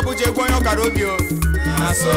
Abuja egwu onye ọkara obi o na so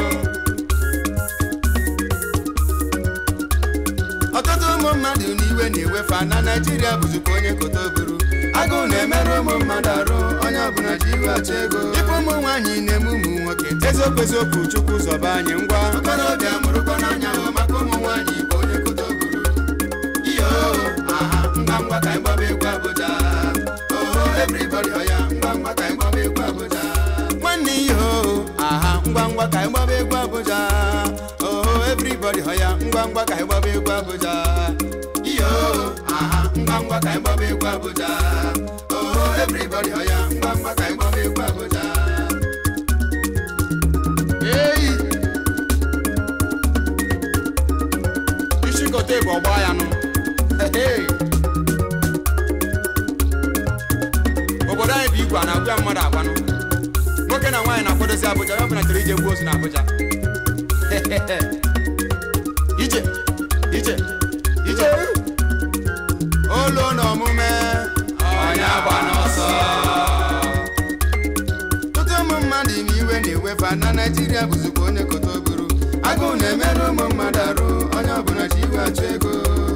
ọtụtụ ụmụ mmadụ n'iwe na-ewefa na naijiria bụzikwa onye koto buru agụụ na-emerụ ụmụ mmadụ arụ onye ọbụla ji iwe achọ ego ịkpọ ụmụ nwaanyị na-eme ụmụ nwoke eziokwu eziokwu chukwu zọba anyị ngwa okorobịa mụrụkwa n'anya hụ maka ụmụ nwaanyị bụ onye koto buru iyo aha ngwa ngwa ka anyị gbaba egwu abụja oho everybody ọya ngwa ngwa ka anyị gbaba egwu abụja nwanne ihe oho aha ngwa ngwa ka anyị gbaba egwu abụja oho everybody ọya ngwa ngwa ka anyị gbaba egwu abụja iyo aha ngwa ngwa ka anyị gbaba egwu abụja oho everybody ọya ngwa ngwa ka anyị gbaba egwu abụja eyi ishikote bụ ọgba ya nụ Hey. obodo anyị bụ igwe a na-agwa mmadụ agwanụ nwoke na nwaanyị na-akwadozi Abuja ya ọbụla chọrọ ije gbuo ozu na Abuja ije ije ije olu na omume onye agba n'ọsọ ọtụtụ ụmụ mmadụ ime iwe na-ewefa na naijiria bụzikwa onye koto buru agụụ na-emerụ ụmụ mmadụ arụ onye ọbụla ji iwe achọ ego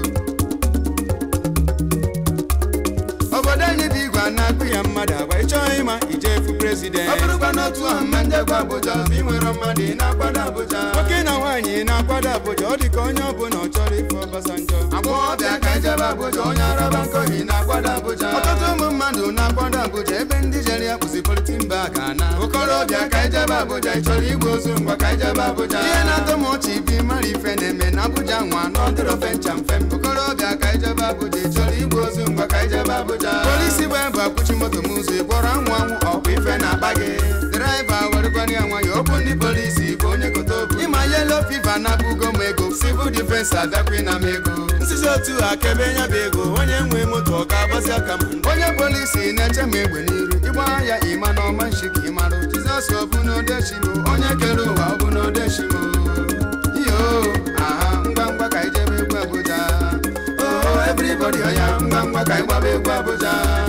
obodo anyị bụ igwe a na-akpụ ya mmadụ agba ịchọghị ịma ije efu prezident ọ bụrụkwa n'otu ahụ mma ndegwa Abuja ma ị nwere mmadụ ị na-akwado Abuja nwoke na nwaanyị na-akwado Abuja ọ dị ka onye ọbụla ọ chọrọ ife Ọbasanjọ agbọghọbịa ka ijebe Abuja onye araba nkọhi na-akwado Abuja ọtụtụ ụmụ mmadụ na-akwado Abuja ebe ndị jere ya kwụsị politin ba ka na okorobịa ka ijebe Abuja ị chọrọ igbu ozu ngwa ka ijebe Abuja ihe na-atọ m ọchị bi mara ife na-eme na Abuja nwa n'ọdịrọ fencha mfe okorobịa ka ijebe Abuja ị chọrọ igbu ozu ngwa ka ijebe Abuja polisi bụ ebe akwụchi moto m ụzọ ịkpọrọ anwụ anwụ ọkwa ife na-akpa gị draiva werekwana ya nwayọ okwu ndị polisi bụ onye koto bụ ịma yelo fiva na-abụgo m ego sivil difensi abịakwa na m ego nsizi otu akebe nya bụ ego onye nwe moto ọ ga-agbazi aka m onye polisi na-eche m egbe n'iru ịgba ya ịma na ọma nshi ka ịmarụ jizọs ọbụ n'odeshimo onye kere ụwa ọbụ n'odeshimo iyo aha ngwa ngwa ka ijebe egwu abuja oh everybody ọya ngwa ngwa ka anyị gbaba egwu abuja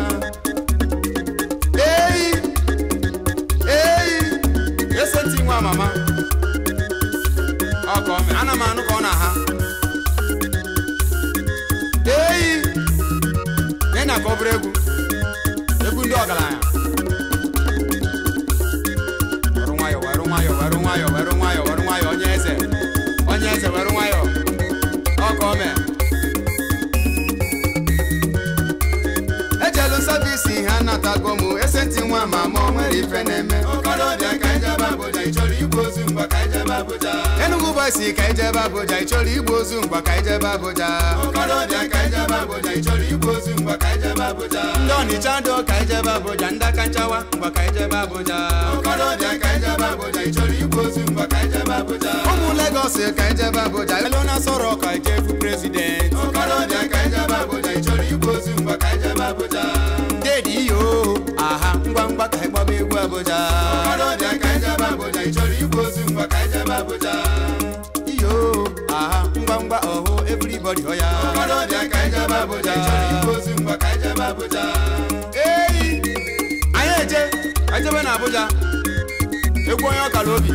eyi eyi eseti nwa mama ọkọ ana m anụ ka ọ na-aha eyi na ka ọ bụrụ egwu egwu ndị ọgaranya werụ nwayọ werụ nwayọ werụ nwayọ werụ nwayọ werụ nwayọ onye eze onye eze werụ nwayọ ọkọ mee ejelu savisi ha natago m esenti nwa ma ma o nwere ife na-eme okorobịa ka ijebe Abuja ịchọrọ igbu ozu mgba ka ijebe Abuja Enugu boys ka ijebe Abuja ịchọrọ igbu ozu mgba ka ijebe Abuja okorobịa ka ijebe Abuja ịchọrọ igbu ozu mgba ka ijebe Abuja ndị Ọnịcha do ka ijebe Abuja ndị aka nchawa mgba ka ijebe Abuja okorobịa ka ijebe Abuja ịchọrọ igbu ozu mgba ka ijebe Abuja ụmụ Lagos ka ijebe Abuja elu na sọrọ ka ijefu prezident okorobịa ka ijebe Abuja ịchọrọ igbu ozu mgba ka ijebe Abuja dedi iyo aha ngwa ngwa ka ịgbaba egwu Abuja okorobịa ka ijebe Abuja ịchọrọ igbu ozu mgba ka ijebe Abuja iyo aha ngwa ngwa ọhụ everybody ọya okorobịa ka ijebe Abuja ịchọrọ igbu ozu mgba ka ijebe Abuja eyi anyị eje ejebe na Abuja egwu onye ọkara obi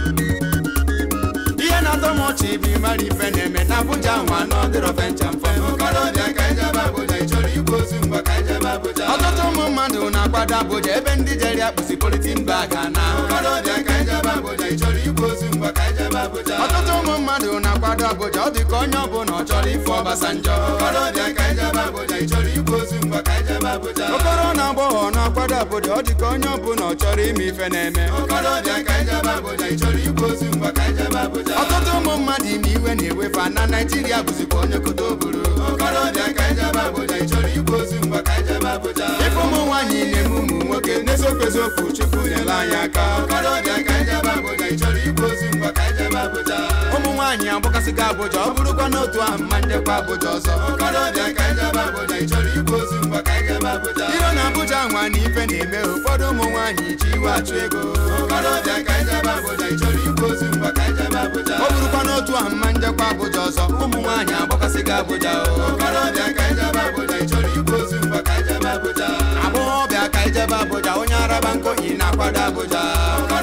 ihe na-atọ m ọchị bụ ịmara ife na-eme na Abuja nwa n'ọdịrọ fencha mfe okorobịa ka ijebe Abuja ịchọrọ igbu ozu mgba ka ijebe Abuja ọtụtụ ụmụ mmadụ na-akwado Abuja ebe ndị jere akpụsi politin bag na okorobịa ka ijebe Abuja ịchọrọ igbu ozu mgba ka ijebe Abuja ọtụtụ ụmụ mmadụ na-akwado Abuja ọ dị ka onye ọbụla ọ chọrọ ife Ọbasanjọ okorobịa ka ijebe Abuja ịchọrọ igbu ozu mgba ka ijebe Abuja okoro na agbọghọ na-akwado Abuja ọ dị ka onye ọbụla ọ chọrọ ime ife na-eme okorobịa ka ijebe Abuja ịchọrọ igbu ozu mgba ka ijebe Abuja ọtụtụ ụmụ mmadụ ime iwe na-ewefa na Naịjirịa bụzikwa onye koto buru okorobịa ka ijebe Abuja ịchọrọ igbu ozu mgba ka ijebe Abuja ife ụmụ nwaanyị na-eme ụmụ nwoke n'eziokwu eziokwu Chukwu nyere anyị aka okorobịa ka ijebe Abuja ịchọrọ igbu ozu mgba ka ijebe Abuja ụmụ nwaanyị agbakasịga Abuja ọ bụrụkwa n'otu ahụ mma ndekwa Abuja ọzọ okorobịa ka ijebe Abuja ịchọrọ igbu ozu mgba ka ijebe Abuja iro na Abuja nwa na ife na-eme ụfọdụ ụmụ nwaanyị ji iwe achụ ego okorobịa ka ijebe Abuja ịchọrọ igbu ozu mgba ka ijebe Abuja ọ bụrụkwa n'otu ahụ mma ndekwa Abuja ọzọ ụmụ nwaanyị agbakasịga Abuja okorobịa ka ijebe Abuja ịchọrọ igbu ozu mgba ka ijebe Abuja agbọghọbịa ka ijebe Abuja onye araba nkohi na-akwado Abuja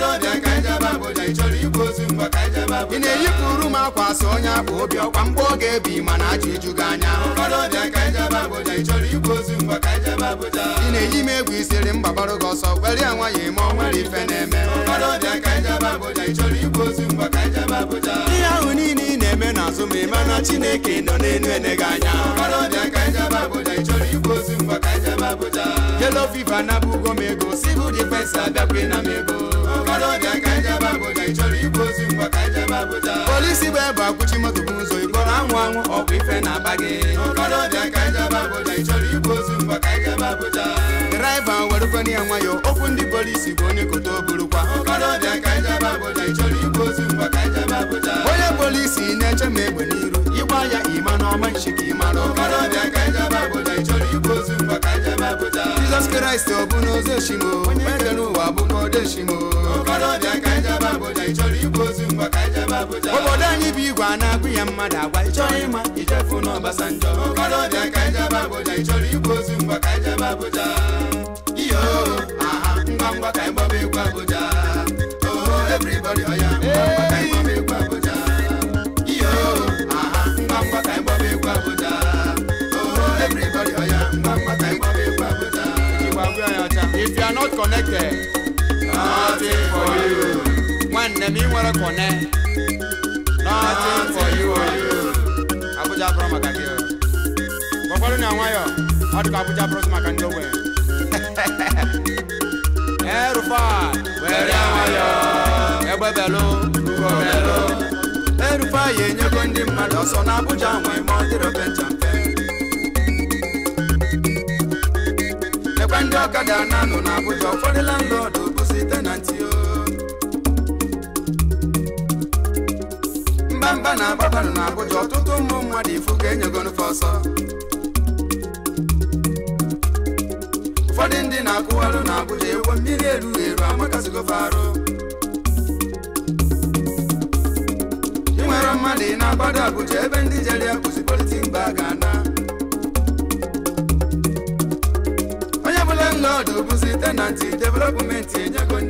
ị na-eyipụrụ m akwa sị onye akpa obi ọkwa mgbe ọ ga-ebi mana aja eju gị anya ị na-eyi m egwu isiri m gbabarụ gị ọsọ were ya nwayọ eme ọ nwere ife na-eme ihe ahụ niile ị na-eme n'azụ ma ịma na chineke nọ n'enu ene gị anya yelo fiva napụgo m ego civil defense abịakwa na m ego polisi bụ ebe akwụchi moto bụ ụzọ ịkpọrọ anwụ anwụ ọkwa ife na-aba gị draiva werukwana ya nwayọ okwu ndị polisi bụ onye kote oburukwa onye polisi na-eche m egbe n'iru ịgba ya ịma n'ọma nchi ka ịmara jizọs kraịst ọ bụ n'ozi oshimo onye mere n'ụwa bụkwa odeshimo obodo anyị bụ igwe a na-agụ ya mmadụ agwa ịchọrọ ịma ijefu n'ọbasanjọ iyo aha ngwa ngwa ka ịgbaba egwu abụja oh everybody ọya ngwa ngwa ka ịgbaba egwu abụja iyo aha ngwa ngwa ka ịgbaba egwu abụja oh everybody ọya ngwa ngwa ka ịgbaba egwu abụja Igbo agwụ ya ọcha. if you are not connected nothing for you nwanne m ị nwere kone nothing for you Abuja bụrụ maka gị gwakwara na nwayọ ọ dịka Abuja bụrụ maka ndị ogbenye erufa were nwayọ egbebelu ugobelu erufa ya enyego ndị mmadụ ọsọ na Abuja nwe ma ọ dịrị ofe ncha mfe ekwe ndị ọkada na-anọ na Abuja ụfọdụ landlọdụ bụzi tenanti o mba mba na-agbabalụ na Abuja ọtụtụ ụmụ mmadụ ifu ka enyegonufe ọsọ ụfọdụ ndị na-akwụwarụ na Abuja ewo mmiri erughị eru amakasịgofe arụ ị nwere mmadụ ị na-agbado Abuja ebe ndị jere ya bụzi politik mba ga-ana onye bụla nlọdụ bụzi tenanti developmenti enyego